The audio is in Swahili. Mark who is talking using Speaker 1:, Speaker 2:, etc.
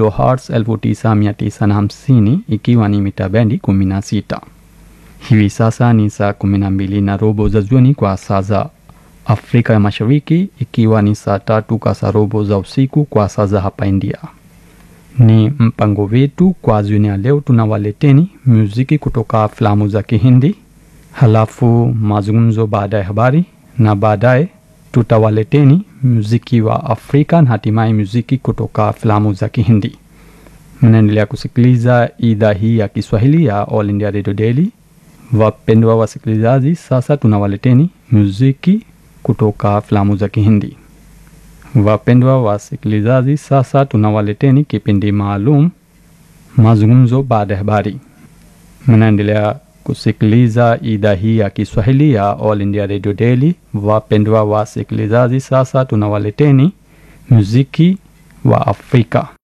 Speaker 1: kilohertz 9950 ikiwa ni mita bendi 16. Hivi sasa ni saa 12 na robo za jioni kwa saa za Afrika ya Mashariki, ikiwa ni saa tatu kasarobo za usiku kwa saa za hapa India. Ni mpango wetu kwa jioni ya leo, tunawaleteni muziki kutoka filamu za Kihindi, halafu mazungumzo baada ya habari, na baadaye tutawaleteni muziki wa Afrika na hatimaye muziki kutoka filamu za Kihindi. Mnaendelea kusikiliza idhaa hii ya Kiswahili ya All India Radio Daily. Wapendwa wasikilizaji, sasa tunawaleteni muziki kutoka filamu za Kihindi. Wapendwa wasikilizaji, sasa tunawaleteni kipindi maalum mazungumzo baada ya habari. Mnaendelea kusikiliza idhaa hii ya Kiswahili ya All India Radio Daily. Wapendwa wasikilizaji, sasa tunawaleteni muziki wa Afrika.